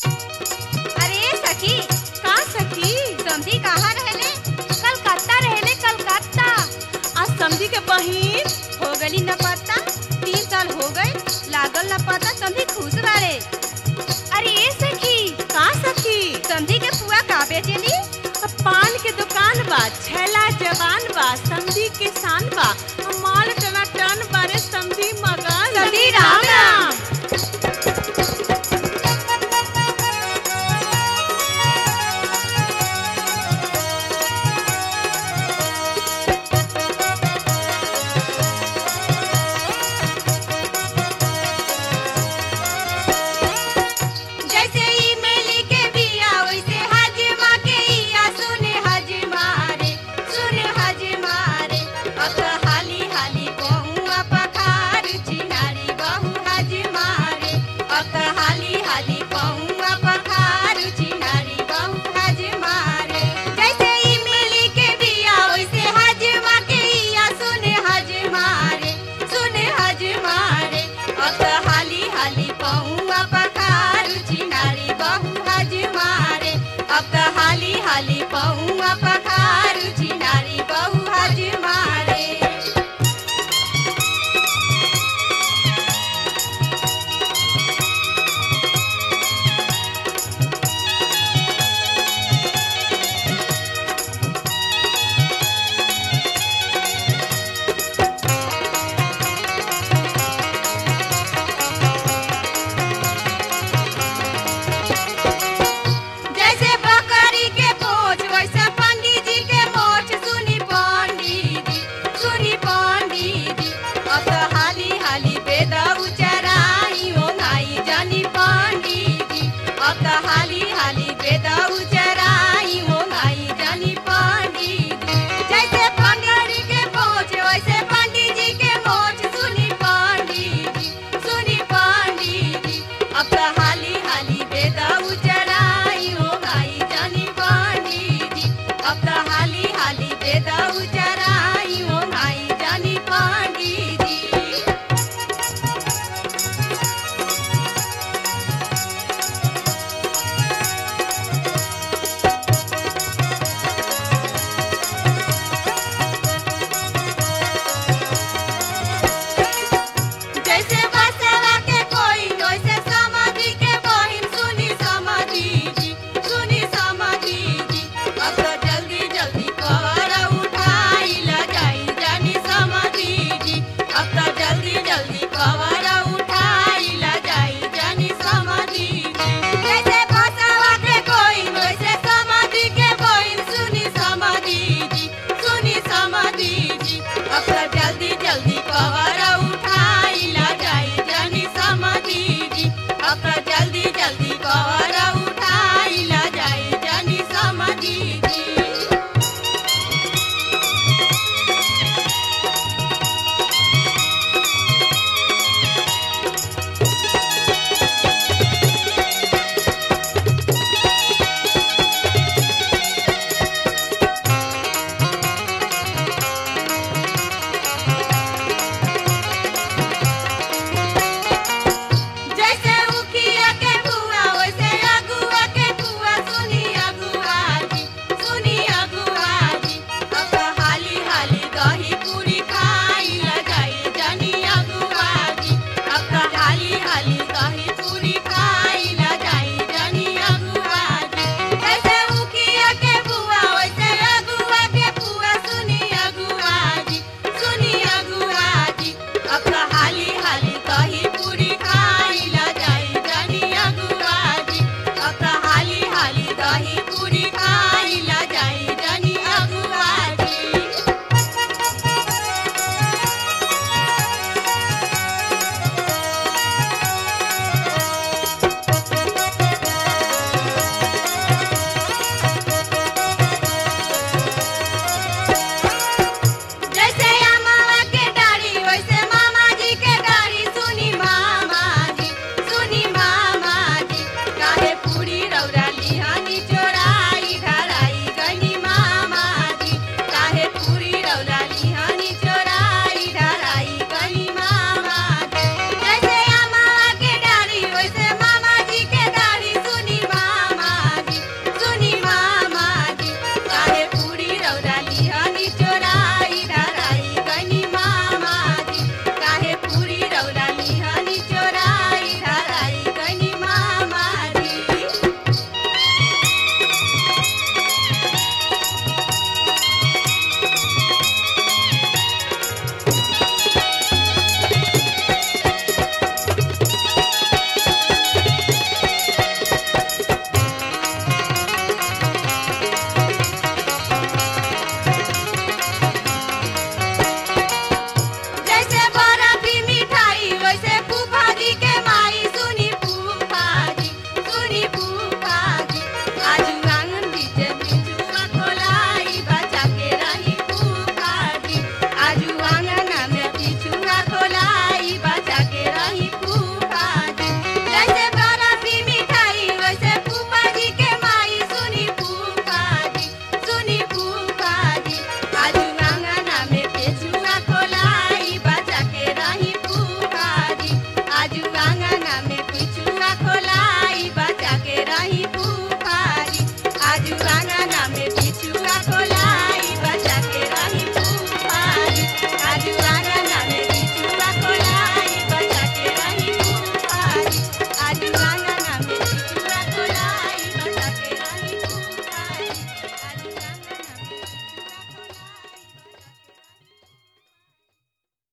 अरे सखी का सखी समधी कहाँ रहले कलकत्ता रहले कलकत्ता आज समझी के बहिन हो गली न पता तीन साल हो गए लागल न पता समधी खुश बारे अरे ए सखी का सखी समधी के पुआ का बेचेली पान के दुकान बा छैला जवान बा समधी के शान बा माल टना टन बारे समधी मगन समधी राम राम। जैसे ई मेली के बिया वैसे हजमा के इया सुने हजमा रे सुने हजमा रे अत हाली हाली बहुआ पखार चिनारी बहु हजमा रे अत हाली हाली बहुआ पखार चिनारी बहु हजमा रे जैसे ई मेली के बिया वैसे हजमा के इया सुने हजमा रे सुने हजमा रे अत हाली हाली बहुआ पखार चिनारी बहु हजमा रे अब त हाली हाली बहुआ पखार चिनारी बहु हजमा रे जैसे बकरी के पोछ वैसे पंडित जी के मोछ सुनी पंडित जी सुनी पंडित जी अब तो हाली हाली वेद उचराई ओंगाई जानी पंडित जी अब तो हाली हाली वेद उचराई ओंगाई जानी पंडित जी जैसे बकरी के पोछ वैसे पंडित जी के मोछ सुनी पंडित जी सुनी पंडित जी अब तो हाली हाली वेद उचराई हो गाई जानी पंडित जी अब तो हाली हाली वेद उचराई हो गाई जानी पंडित जी जैसे बसवा के कोई वैसे समाधि के बहिन सुनी समाधि जी सुनी समाधि जी अब तो जल्दी जल्दी कवर उठाई लगाई जानी समाधि जी अब तो जल्दी जल्दी कवर उठाई लगाई जानी समाधि जी जैसे बसवा के कोई वैसे समाधि के बहिन सुनी समाधि जी सुनी समाधि जी अब तो जल्दी जल्दी कवर उठाई ला जाई जानी समाधि जी अब तो जल्दी जल्दी कवर